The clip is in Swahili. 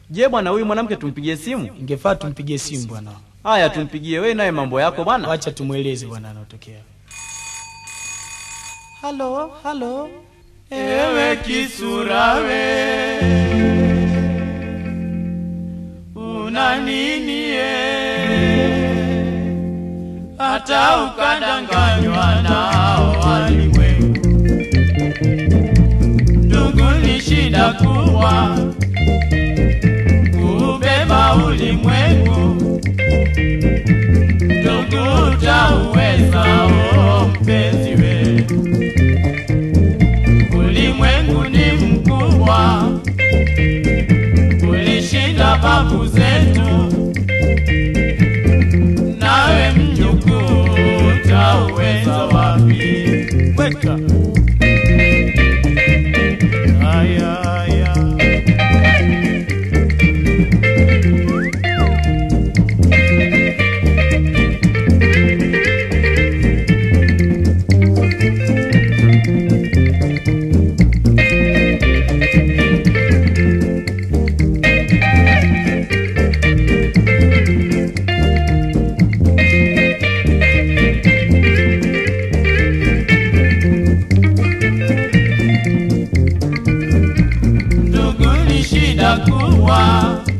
Je, bwana huyu mwanamke tumpigie simu? Ingefaa tumpigie simu bwana. Haya, tumpigie. Wewe naye mambo yako bwana. Wacha tumweleze bwana anayotokea. Halo, halo. Ewe kisura we, una nini ye? Hata ukadanganywa nao walimwengu. Ndugu, ni shida kubwa kubeba ulimwengu. Ndugu, utauweza oh, mpenzi we ulimwengu ni mkubwa, ulishinda babu zetu, nawe mjukuu utauweza wapi? Weka haya haya ndugu, ni shida kubwa